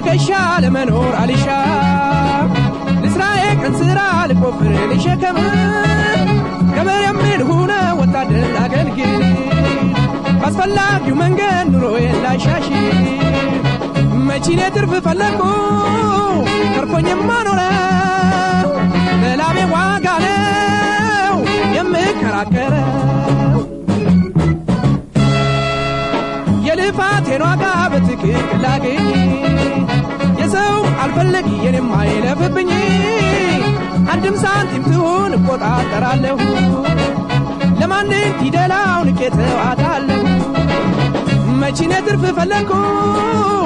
ትከሻ ለመኖር አልሻ ልስራ የቀን ስራ ልቆፍር ልሸከም ገበር የሚል ሁነ ወታደር አገልግል ባስፈላጊው መንገድ ኑሮዬን ላሻሽ መቺኔ ትርፍ ፈለግኩ ተርፎኝማ ኖረ ለላቤ ዋጋ ነው የምከራከረው የልፋቴን ዋጋ በትክክል ላገኝ የሰው አልፈለግ የኔም አይለፍብኝ አንድም ሳንቲም ትሁን እቆጣጠራለሁ ለማንም ፊደላውን ቄተዋታለሁ መቺኔ ትርፍ ፈለግኩ